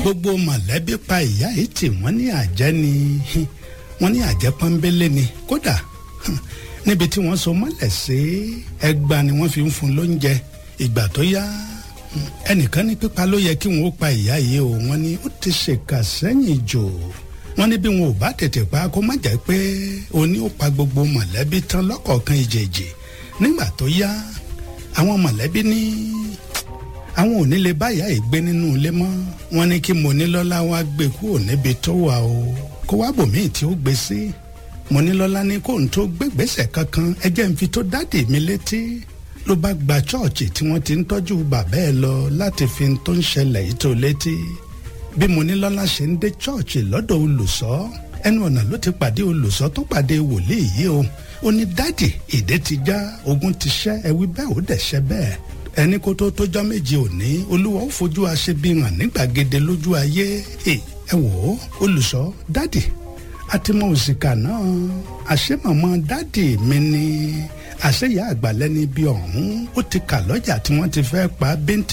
gbogbo mọ̀lẹ́bí pa ìyá yìí tí wọ́n ní àjẹ́ ni wọ́n ní àjẹ́ pọ́nbélé ni kódà níbi tí wọ́n so mọ́lẹ̀ sí ẹgbàá ni wọ́n fi ń fún lóúnjẹ ìgbà tó yá ẹnìkan ní pípa ló yẹ kí wọn ó pa ìyá yìí o wọ́n ní ó ti ṣèkà sẹ́yìn jò wọ́n ní bí wọn ò bá tètè pa kó má jẹ́ pé òní ó pa gbogbo mọ̀lẹ́bí tán lọ́kọ̀ọ̀kan ìjèjì nígbà tó yá àwọn mọ̀lẹ́bí ní àwọn ò ní lè bá ìyá yìí gbé nínú ilé mọ́ wọ́n ní kí Monílọ́lá wá gbé kúrò níbi tó wà o kó wá bòmíì tí ó gbé sí Monílọ́lá ní kó n tó gbégbèsè kankan ẹ jẹ́ n fi tó dádì mi létí ló bá gba chọ́ọ̀chì tí wọ́n ti ń tọ́jú bàbá ẹ̀ lọ láti fi tó ń ṣẹlẹ̀ yìí tó létí bí Monílọ́lá ṣe ń dé chọ́ọ̀chì lọ́dọ̀ olùṣọ́ ẹnu ọ̀nà ló ti pàdé olùṣọ́ tó pàdé wòlíì yìí o ó ní dádì ìdè ti já ogun ti ṣẹ́ ẹ wí bẹ́ẹ̀ ó dẹ̀ ṣẹ́ bẹ́ẹ̀ ẹni kó tó tójọ́ méje òní olúwa ó fojú aṣebi hàn ní gbàgede lójú ayé ẹ wò ó olùṣọ́ dádì àtìmọ̀ òsìkà náà àṣemọ̀mọ́ dádì mi ni àṣeyà àgbàlẹ́ni bíi ọ̀hún ó ti kà lọ́jà tí wọ́n ti fẹ́ pa bíntín